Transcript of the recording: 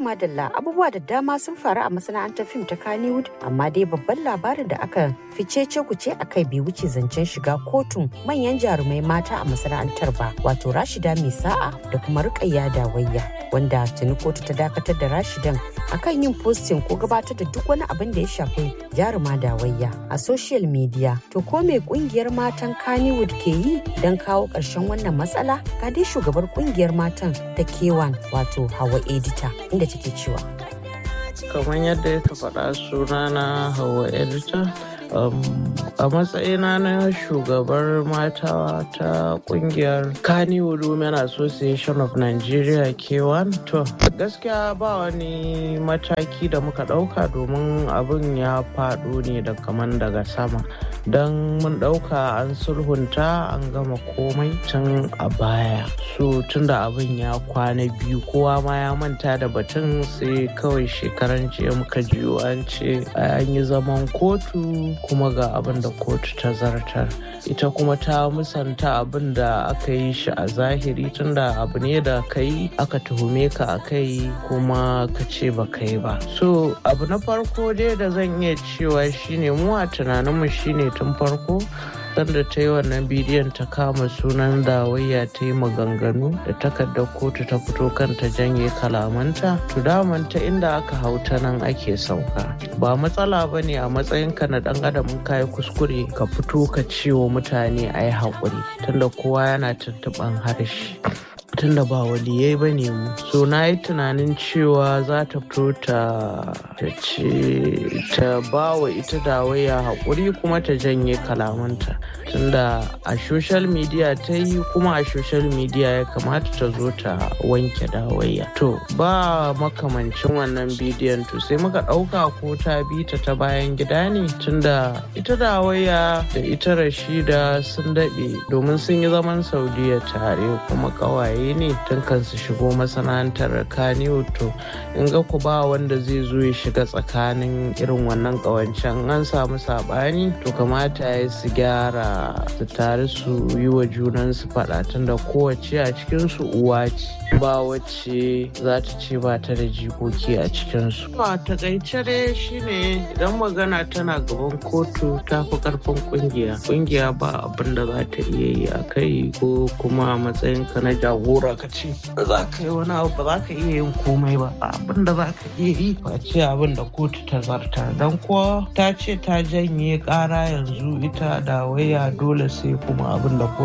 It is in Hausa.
madalla abubuwa da dama sun faru a masana'antar fim ta Kannywood amma dai babban labarin da aka fice ce kuce a kai bai wuce zancen shiga kotun manyan jarumai mata a masana'antar ba wato Rashida mai sa'a da kuma Rukayya Dawayya wanda tuni kotu ta dakatar da Rashidan akan yin posting ko gabatar da duk wani abin da ya shafi jaruma Dawayya a social media to ko me kungiyar matan Kannywood ke yi don kawo ƙarshen wannan matsala ga dai shugabar kungiyar matan ta K1 wato Hawa Edita inda take cewa kamar yadda ya faɗa sunana hawa edita um, a matsayina na shugabar mata ta kungiyar Kannywood Women Association of Nigeria K1 to gaskiya ba wani mataki da muka ɗauka domin abin ya faɗo ne da kaman daga sama don mun ɗauka an sulhunta an gama komai tun a baya so tunda abin ya kwana biyu kowa ma ya manta da batun sai kawai shekaran jiya muka jiyo an ce an yi zaman kotu kuma ga abin da kotu ta zartar ita kuma ta musanta abin da aka yi shi a zahiri tunda abu ne da ka yi aka tuhume ka a kai kuma ka ce ba ka yi ba so abu na farko dai da zan iya cewa shine mu a tunaninmu shine tun farko sanda ta yi wannan bidiyon ta kama sunan dawayya ta yi maganganu da takardar kotu ta fito kanta janye kalamanta to daman ta inda aka hau ta nan ake sauka ba matsala ba ne a matsayinka na dan adam ka yi kuskure ka fito ka ce wa mutane a yi haƙuri tunda kowa yana tuntuɓan harshe tunda ba waliyai ba ne mu so na yi tunanin cewa za ta fito ta ce ta ba wa ita dawaya haƙuri kuma ta janye kalamanta tunda a social media ta yi kuma a social media ya kamata ta zo ta wanke dawaya to ba makamancin wannan bidiyon to sai muka ɗauka ko ta bi ta ta bayan gida ne tunda ita dawaya da ita rashida sun daɗe domin sun yi zaman saudiya tare kuma ƙawaye ne tun kan su shigo masana'antar kaniyo to in ga ku ba wanda zai zo ya shiga tsakanin irin wannan ƙawancen an samu saɓani to kamata ya su gyara su tare su yi wa junansu faɗa tunda kowace a cikinsu uwa ce ba wacce za ta ce ba ta da jikoki a cikinsu. a takaice dai shine idan magana tana gaban kotu ta fi karfin kungiya kungiya ba abin da za ta iya yi a kai ko kuma a matsayinka na jagora ka ce za ka yi wani abu ba za ka iya yin komai ba abin da za ka iya yi ba ce abin da kotu ta zarta don kuwa ta ce ta janye kara yanzu ita da waya dole sai kuma abin da kotu